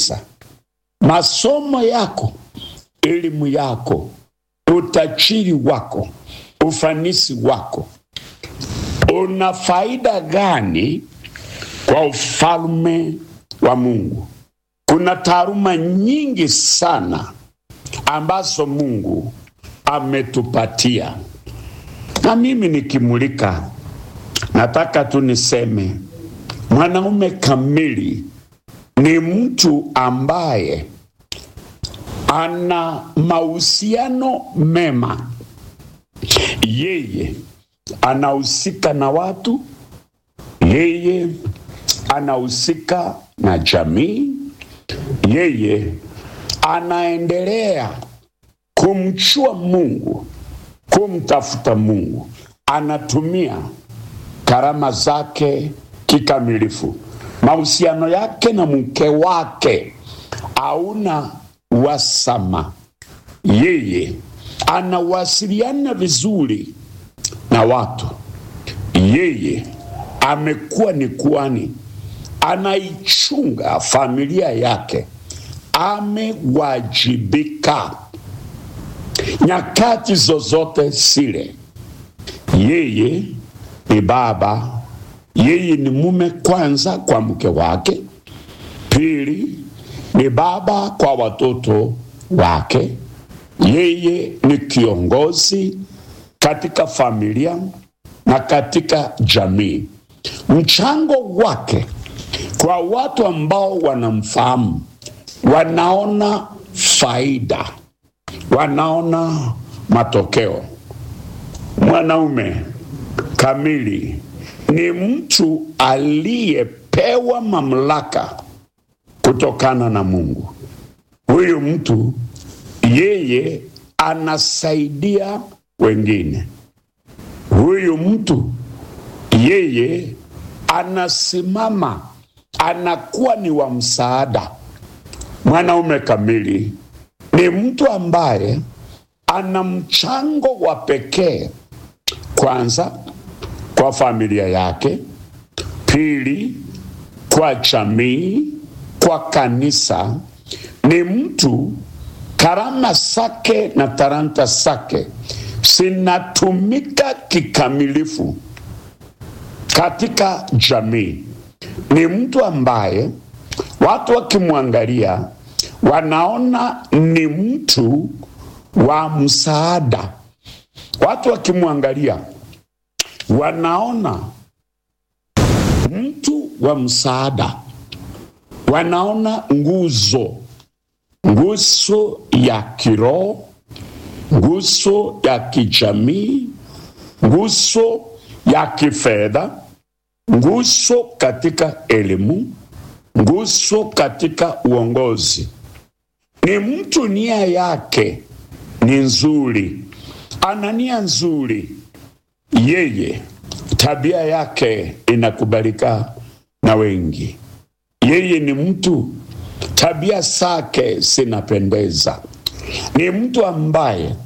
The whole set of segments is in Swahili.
kanisa, masomo yako, elimu yako, utajiri wako, ufanisi wako una faida gani kwa ufalme wa Mungu? Kuna taaluma nyingi sana ambazo Mungu ametupatia, na mimi nikimulika, nataka tu niseme mwanaume kamili ni mtu ambaye ana mahusiano mema. Yeye anahusika na watu, yeye anahusika na jamii, yeye anaendelea kumchua Mungu, kumtafuta Mungu, anatumia karama zake kikamilifu. Mahusiano yake na mke wake hauna wasama, yeye anawasiliana vizuri na watu. Yeye amekuwa ni kuhani, anaichunga familia yake, amewajibika nyakati zozote zile. Yeye ni baba, yeye ni mume kwanza kwa mke wake, pili ni baba kwa watoto wake, yeye ni kiongozi katika familia na katika jamii. Mchango wake kwa watu ambao wanamfahamu, wanaona faida, wanaona matokeo. Mwanaume kamili ni mtu aliyepewa mamlaka kutokana na Mungu. Huyu mtu yeye anasaidia wengine. Huyu mtu yeye anasimama, anakuwa ni wa msaada. Mwanaume kamili ni mtu ambaye ana mchango wa pekee, kwanza kwa familia yake, pili kwa jamii, kwa kanisa. Ni mtu karama zake na talanta zake zinatumika kikamilifu katika jamii. Ni mtu ambaye watu wakimwangalia wanaona ni mtu wa msaada. Watu wakimwangalia wanaona mtu wa msaada, wanaona nguzo, nguzo ya kiroho nguzo ya kijamii, nguzo ya kifedha, nguzo katika elimu, nguzo katika uongozi. Ni mtu nia yake ni nzuri, ana nia nzuri, yeye tabia yake inakubalika na wengi. Yeye ni mtu tabia zake zinapendeza ni mtu ambaye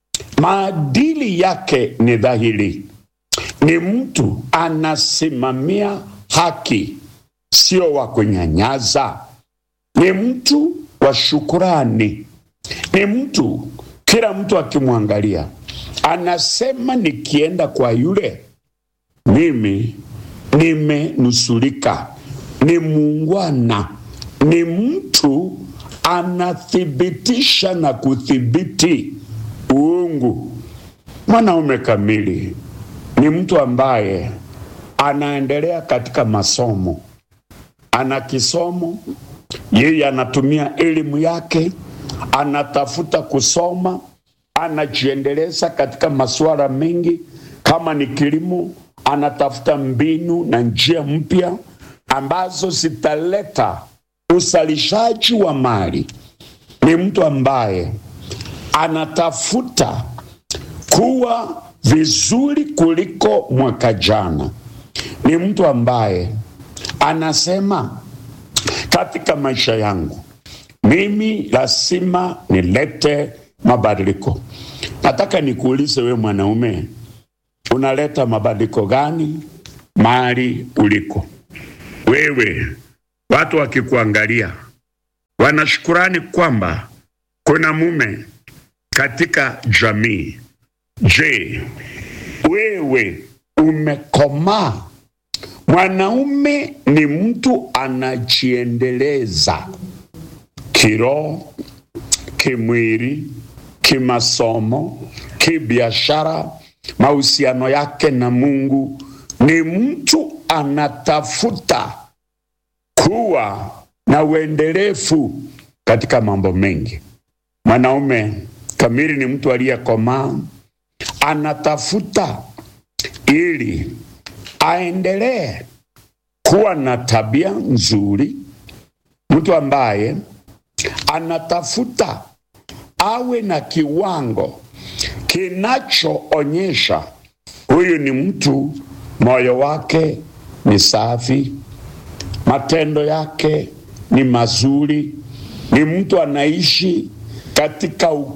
maadili yake ni dhahiri, ni mtu anasimamia haki, sio wa kunyanyaza, ni mtu wa shukurani, ni mtu kila mtu akimwangalia anasema, nikienda kwa yule mimi nimenusurika. Ni muungwana, ni mtu anathibitisha na kudhibiti uungu. Mwanaume kamili ni mtu ambaye anaendelea katika masomo, ana kisomo, yeye anatumia elimu yake, anatafuta kusoma, anajiendeleza katika masuala mengi, kama ni kilimo, anatafuta mbinu na njia mpya ambazo zitaleta uzalishaji wa mali. Ni mtu ambaye anatafuta kuwa vizuri kuliko mwaka jana. Ni mtu ambaye anasema katika maisha yangu mimi lazima nilete mabadiliko. Nataka nikuulize we mwanaume, unaleta mabadiliko gani mahali uliko wewe? Watu wakikuangalia wanashukurani kwamba kuna mume katika jamii. Je, wewe umekomaa? Mwanaume ni mtu anajiendeleza kiroho, kimwili, kimasomo, kibiashara, mahusiano yake na Mungu. Ni mtu anatafuta kuwa na uendelevu katika mambo mengi. Mwanaume kamili ni mtu aliyekomaa, anatafuta ili aendelee kuwa na tabia nzuri, mtu ambaye anatafuta awe na kiwango kinachoonyesha huyu ni mtu moyo wake ni safi, matendo yake ni mazuri, ni mtu anaishi katika